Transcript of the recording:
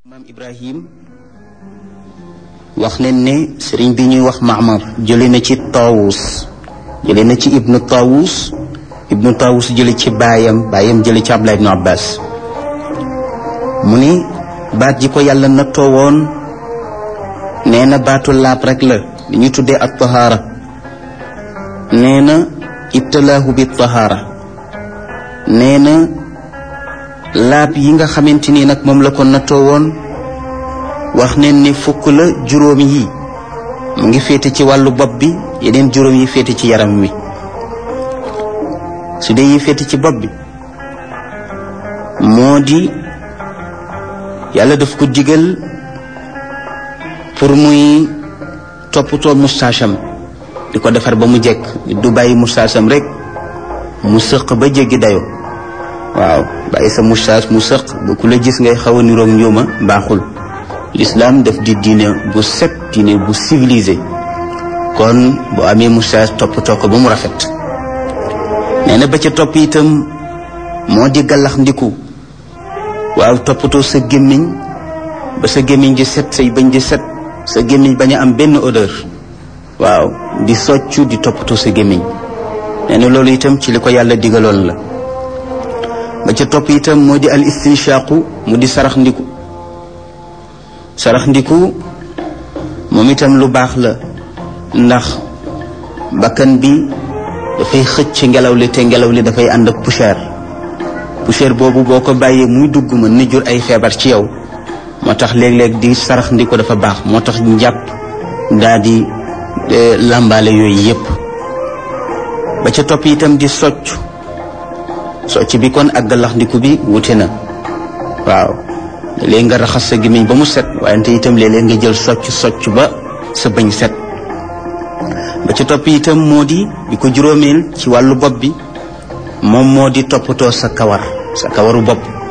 maam ibrahim wax nañ ne sëriñ bi ñuy wax maamar jële na ci taawus jële na ci ibnu taawus ibnu taawus jële ci baayam baayam jële ci abdullah ibnu abbas mu ni baat ji ko yàlla nattoo woon nee na baatu laab rek la li ñu tuddee ak tahaara nee na ibtalaahu bi tahaara nee na laab yi nga xamante ni nag moom la ko nattoo woon wax neen ni fukk la juróom yi mu ngi féete ci wàllu bopp bi yeneen juróom yi féete ci yaram wi su dee yi féete ci bopp bi moo di yàlla daf ko digal pour muy toppatoo mustaasam di ko defar ba mu jekk du bàyyi mustaasam rek mu sëq ba jéggi dayo waaw bàyyi sa moustache mu sëq ba ku la gis ngay xaw a niroog njuuma baaxul l'islam daf di diine bu set diine bu civilisé kon boo amee moustache toppatoo ko ba mu rafet nee na ba ca topp itam moo di gàllax ndiku waaw toppatoo sa gémmiñ ba sa gémmiñ di set say bañ di set sa gémmiñ bañ a am benn odeur waaw di soccu di toppatoo sa gémmiñ nee na loolu itam ci li ko yàlla digaloon la ba ca topp itam moo di al istinshaqu mu di sarax ndiku sarax ndiku moom itam lu baax la ndax bakkan bi dafay xëcc ngelaw li te ngelaw li dafay ànd ak poussière poussière boobu boo ko bàyyee muy dugg mën na jur ay feebar ci yow moo tax léeg-léeg di sarax ndiku dafa baax moo tax njàpp daa di làmbaale yooyu yépp ba ca topp itam di socc socc bi kon ak galaxndiku bi wute na waaw léeg nga raxas sa gémmiñ ba mu set wante itam léeg-léeg nga jël socc socc ba sa bëñ set ba ca topp itam moo di bi ko juróomeel ci wàllu bopp bi moom moo di toppatoo sa kawar sa kawaru bopp